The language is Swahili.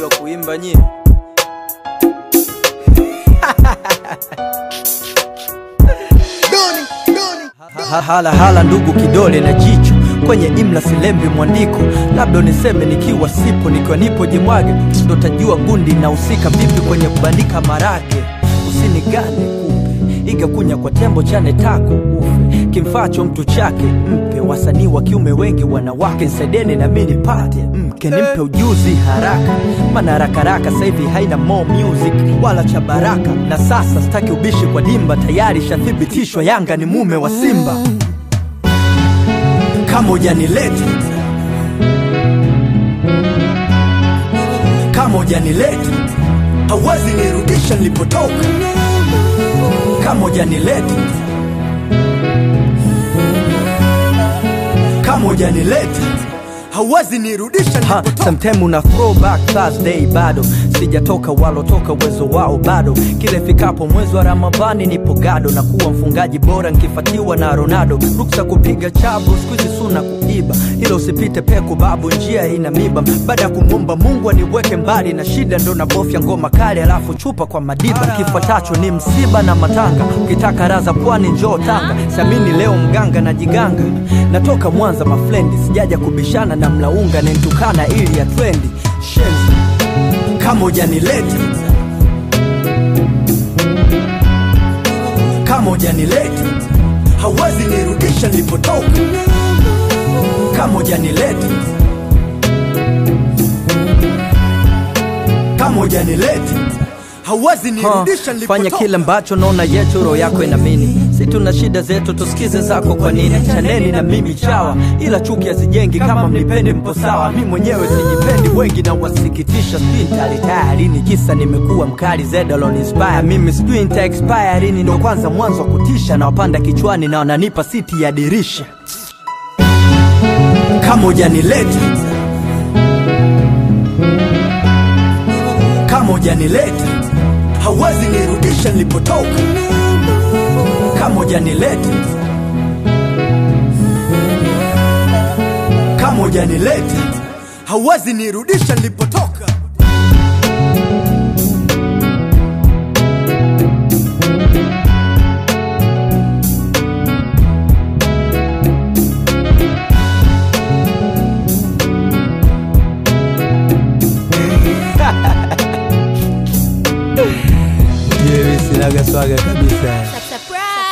mnajua kuimba nyie? Ha- hala hala ndugu kidole na jicho kwenye imla silembi mwandiko labda niseme nikiwa sipo nikiwa nipo jimwage ndo tajua gundi inahusika vipi kwenye kubandika marage usinigane kupe iga kunya kwa tembo chane tako ufe kimfacho mtu chake mpe wasanii wa kiume wengi wanawake nsaideni na mi nipate mke nimpe ujuzi haraka maana harakaraka sahivi haina more music wala cha baraka na sasa sitaki ubishi kwa dimba tayari shathibitishwa yanga ni mume wa simba kama ujanileta kama ujanileta hauwezi nirudisha nilipotoka kama ujanileta kama ujanileta hauwezi nirudisha nilipotoka sometime una throwback Thursday bado sijatoka walotoka uwezo wao bado kile fikapo mwezi wa ramadhani nipo gado na kuwa mfungaji bora nkifatiwa na ronaldo ruksa kupiga chabu skuizi suna kuiba hilo usipite peku babu njia ina miba baada ya kumwomba mungu aniweke mbali na shida ndo nabofya ngoma kali alafu chupa kwa madiba kifuatacho ni msiba na matanga ukitaka raza pwani njoo tanga samini leo mganga na jiganga natoka mwanza mafrendi sijaja kubishana na mlaunga nentukana ili ya trendi shenzi kama ujanileta kama ujanileta hauwezi nirudisha nilipotoka kama ujanileta kama ujanileta hauwezi nirudisha fanya nilipotoka kile ambacho naona yetu roho yako inamini si tuna shida zetu tusikize zako kwa nini chaneni na mimi chawa ila chuki hazijengi kama mnipendi mpo sawa mi mwenyewe sijipendi wengi na wasikitisha sijui nitalitaya lini kisa nimekuwa mkali zedalon inspire mimi sijui nita expire lini ndo kwanza mwanzo wa kutisha na wapanda kichwani na wananipa siti ya dirisha kama ujanileta kama ujanileta hauwezi nirudisha nilipotoka kama ujanileta kama ujanileta hauwezi nirudisha nilipotoka sinaga swaga kabisa Surprise!